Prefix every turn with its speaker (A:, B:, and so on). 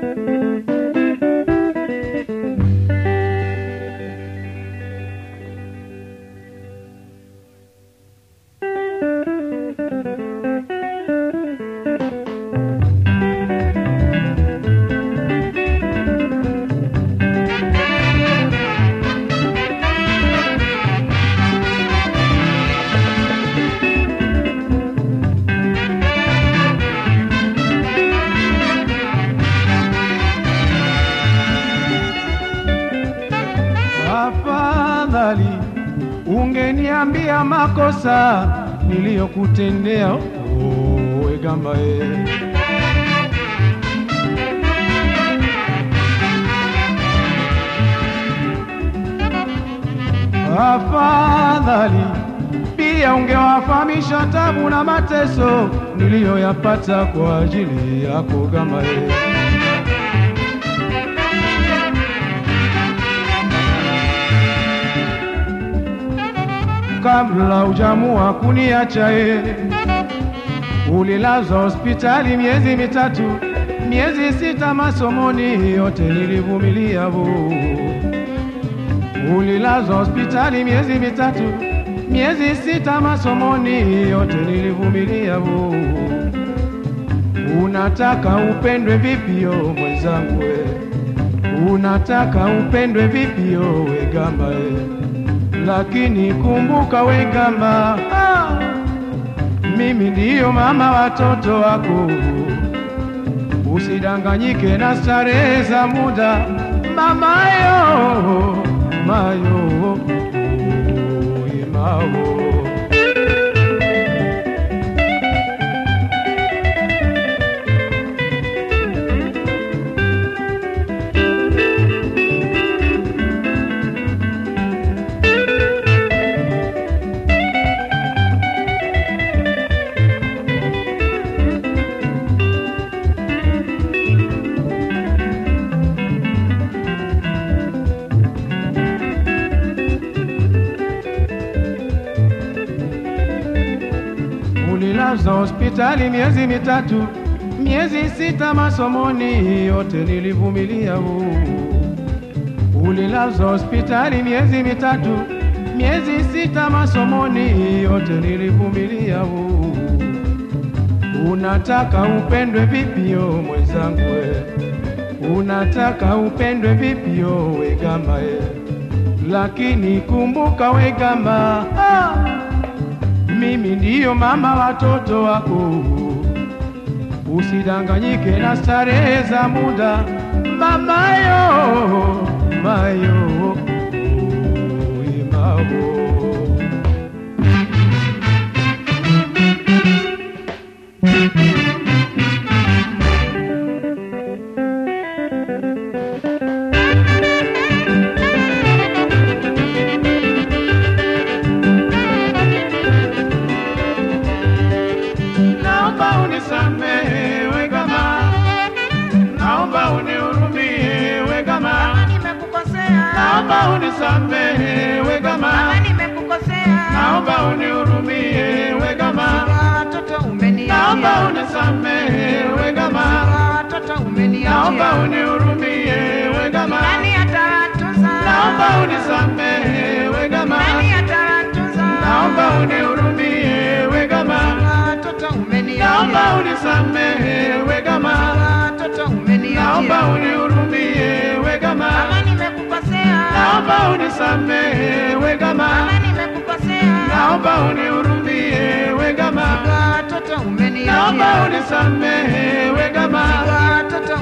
A: Afadhali ungeniambia makosa niliyokutendea, oh, wegamba e. Afadhali pia ungewafahamisha tabu na mateso niliyoyapata kwa ajili yako gamba e. kabla hujamua kuniacha ye, ulilazwa hospitali miezi mitatu, miezi sita masomoni, yote nilivumilia bu. Ulilazwa hospitali miezi mitatu, miezi sita masomoni, yote nilivumilia bu. Unataka upendwe vipi yo mwenzangu we? Unataka upendwe vipi yo wegamba we? lakini kumbuka wegamba, ah, mimi ndiyo mama watoto wako. Usidanganyike na starehe za muda, mamayo mayo imao Ulilazwa hospitali miezi mitatu, miezi sita masomoni, yote nilivumilia. huu. Ulilazwa hospitali miezi mitatu, miezi sita masomoni, yote nilivumilia. huu. Unataka upendwe vipi yo mwenzangu we? Unataka upendwe vipi yo wegamba ye? Lakini kumbuka wegamba ah! mimi ndiyo mama watoto wako, usidanganyike na starehe za muda, mamayo mayo imao naomba unisamehe wegama, naomba unihurumie wegama,
B: Kama nimekukosea,
A: naomba unisamehe wegama,
B: kama nimekukosea,
A: naomba unihurumie wegama,
B: watoto umeniachia,
A: naomba unisamehe wegama,
B: watoto umeniachia,
A: naomba unihurumie wegama,
B: nani atawatunza?
A: naomba unisamehe wegama,
B: nani atawatunza?
A: naomba unihurumie wegama,
B: watoto umeniachia,
A: naomba unisamehe wegama.
B: watoto umeniachia,
A: naomba unihurumie wegama,
B: kama nimekukosea,
A: naomba unisamehe wegama,
B: kama nimekukosea,
A: naomba unihurumie wegama,
B: watoto umeniachia,
A: naomba unisamehe wegama,
B: watoto